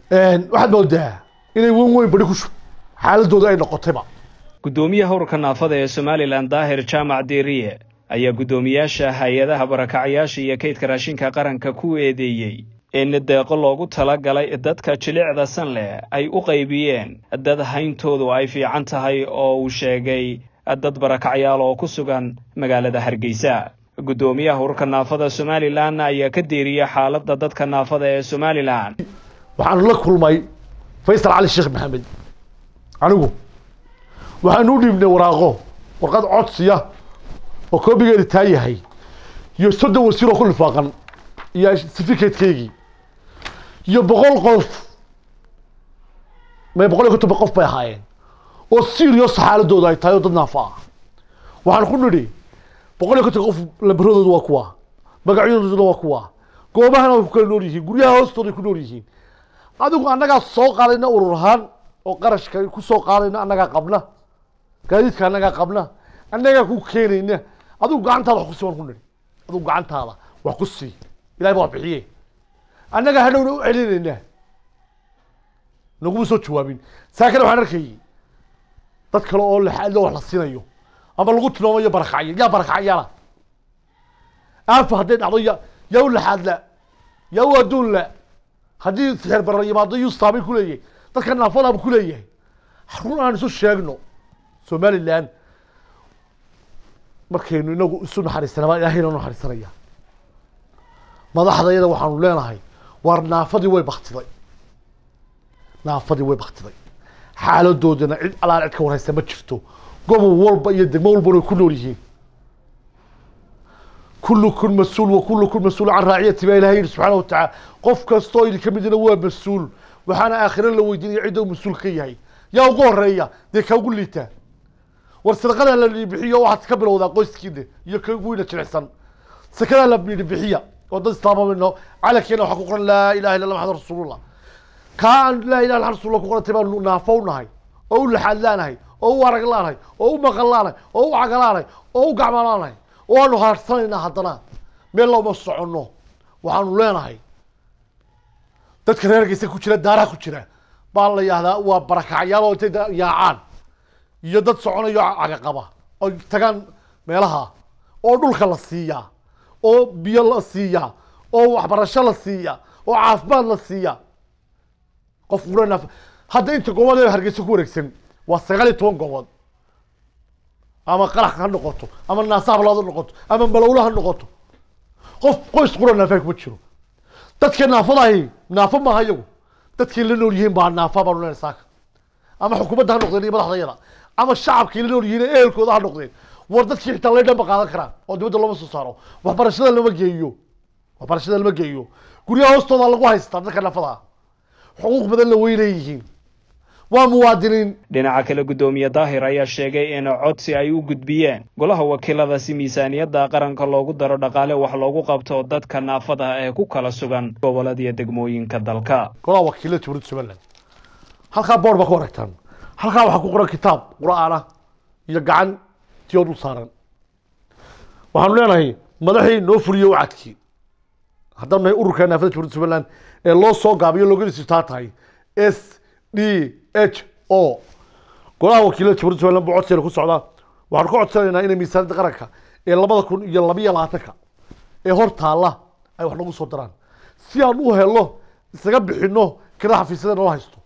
waxaad moodaa inay weyn weyn bari ku shub xaaladooda ay noqotayba guddoomiyaha ururka naafada ee somalilan daahir jaamac deeriye ayaa guddoomiyaasha hay-adaha barakacyaasha iyo kaydka raashinka qaranka ku eedeeyey in deeqo loogu talagalay dadka jilicda san leh ay u qaybiyeen dad hayntoodu ay fiican tahay oo uu sheegay dad barakacyaal oo ku sugan magaalada hargeysa guddoomiyaha ururka naafada somalilan ayaa ka deeriyey xaaladda dadka naafada ee somalilan waxaanu la kulmay faysal cali sheekh maxamed anigu waxaanu u dhiibnay waraaqo warqad codsiya oo koobigeeda taa yahay iyo soddon wasiir oo ku lifaaqan iyo certificatekeygii iyo boqol qof may boqol iyo konton qof bay ahaayeen oo serious xaaladooda ay tahay oo dad naafa ah waxaan ku nidhi boqol iyo konton qof lambaradooda waa kuwa magacyadooduna waa kuwa goobahana way ku kala nool yihiin guryaha hoostooda ay ku nool yihiin adigu annagaa soo qaadayna urur ahaan oo qarashka ku soo qaadayna annagaa qabna gaadiidka annagaa qabna annagaa ku keenayna adigu gacantaada wax ku sii waan ku nidhi adigu gacantaada wax ku sii ilahay baa wax bixiye annagaa hadhowna u celinaynaa naguma soo jawaabin saa kale waxaan arkayay dad kale oo laxaadlo wax la siinayo ama lagu tilmaamayo barakacya yaa barakacyaala aafa hadday dhacdo ya yaa u laxaadla yaa u adduun la haddii sixir barar yimaado yuu saamay ku leeyahay dadka naafadaaba ku leeyahay run aan isu sheegno somaliland markaynu inagu isu naxariisana baa ilahayna naxariisanaya madaxda iyada waxaanu leenahay waar naafadii way baktiday naafadii way baktiday xaaladoodana cid alaal cid ka warhaysa ma jirto gobol walba iyo degmo walbana way ku nool yihiin kullukum mas-uul wa kullukum mas-uul can raaciyati baa ilahay yihi subxaana watacaala qof kastoo idin ka midina waa mas-uul waxaana aakhiro la weydiinaya cidda uu mas-uul ka yahay yaa ugu horeeya dee ka ugu liitaa war sadaqadaa la bixiyo waxaad ka bilowdaa qoyskiina iyo ka ugu weyna jilicsan sakadaa la bixiya oo dad islaamamino calankeena waxaa ku qoran laa ilaha illa allah maxamed rasuulullah kaa aan laa ilaha illa rasuulullah ku qorantay baanu naafo u nahay oo u laxaad laanahay oo u arag laanahay oo u maqal laanahay oo u caga laanahay oo u gacma laanahay oo aanu haarsanaynaa haddana meel looma soconno waxaanu leenahay dadka reergeysa ku jira daaraha ku jira baa la yihahdaa waa barakacyaal oo intay yaacaan iyo dad soconayo caga qaba oo tagaan meelaha oo dhulka la siiyaa oo biyo la siiyaa oo waxbarasho la siiyaa oo caafimaad la siiyaa qof ula hadda inta goobood ee hargeysa ku wareegsan waa sagaal iyo toban goobood ama qarax ha noqoto ama naasa hablaad ha noqoto ama malowla ha noqoto qof qoys qura naafaa kuma jiro dadka naafadahi naafo maaha iyagu dadkay la nool yihiin baa naafa baanu leenahay saaka ama xukuumadda ha noqdeen iyo madaxdayada ama shacabkay la nool yihiin ee ehelkooda ha noqdeen war dadkii xitaa laydhan ba qaadan karaan oo dibadda looma soo saaro waxbarashada lama geeyo waxbarashada lama geeyo guryaha hoostooda lagu haystaa dadka naafada xuquuq badan la way leeyihiin waa muwaadiniin dhinaca kale guddoomiye daahir ayaa sheegay in codsi ay u gudbiyeen golaha wakiilada si miisaaniyadda qaranka loogu daro dhaqaale wax loogu qabto dadka naafada ee ku kala sugan gobolada iyo degmooyinka dalka golaha wakiilada jamhuuriyadda somaliland halkaa boord baa ku aragtaan halkaa waxaa ku qoran kitaab qur-aan ah iyo gacan tiyoo dul saaran waxaanu leenahay madaxii noo fuliyo wacadkii haddaan nahay ururka naafada jamhuuriyadda somaliland ee loo soo gaabiyo loogadiisu taa tahay s d h o golaha wakiilada jamhuuriyadda somaliland buu codsigeena ku socdaa waxaanu ka codsanaynaa inay miisaaniyadda qaranka ee labada kun iyo labiyo labaatanka ee hor taalla ay wax nagu soo daraan si aan u helo isaga bixino kirada xafiisyada nala haysto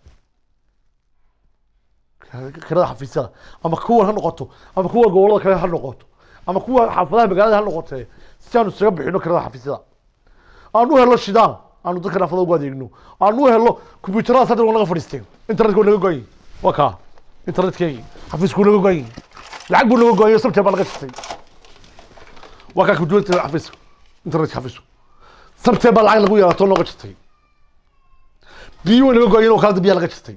kirada xafiisyada ama kuwan ha noqoto ama kuwa gobolada kale ha noqoto ama kuwa xaafadaha magaalada ha noqotee si aanu isaga bixino kirada xafiisyada aan u helo shidaal aanu dadka naafada ugu adeegno aan u helo combyuutarada saddex waa naga fadhiisteen internetka waa naga goyin waa kaa internetkeygi xafiisku naga goyin lacag buu naga goyin sabtee baa naga jirtay waa kaa combyuutarka xafiiska internetka xafiisku sabtee baa lacag lagu yeelatoo nooga jirtay biyo way naga goyin oo kala biyaa naga jirtay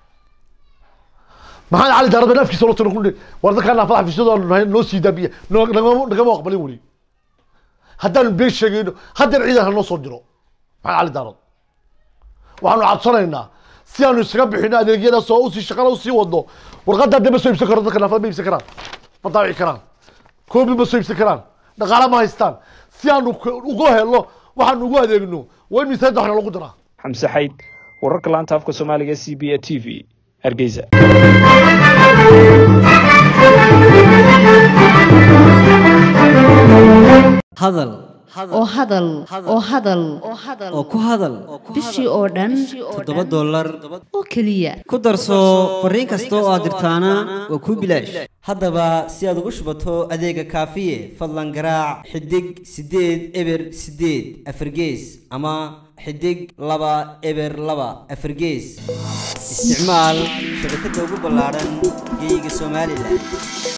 maxamed cali daarada naafkiisa loo tiro ku war dadkaa naafada xafiisyadooda nahay noo sii daa biya nagama aqbalin weli haddaanu been sheegayno haddeer ciidan ha noo soo diro maxamed cali daarad waxaanu codsanaynaa si aanu isaga bixino adeegyadaas oo usii shaqana usii wadno warqadda hadda ma soo iibsan karo dadka naafada ma iibsan karaan ma daawici karaan koobi ma soo iibsan karaan dhaqaale ma haystaan si aanu uga helo waxaanu ugu adeegno waa in miisaaniyadda waxna lagu daraa xamse xayd wararka laanta afka soomaaliga c b a t v hargeysa hadal oo hadal oo hadal oo ku hadal bishii oo dhan toddoba dollar oo keliya ku darso fariin kasta oo aad dirtaana waa kuu bilaash haddaba si aad ugu shubato adeega kaafiye fadlan garaac xidig siddeed eber siddeed afargees ama xidig laba eber laba afargees isticmaal shabakadda ugu ballaadhan geeyiga somalilan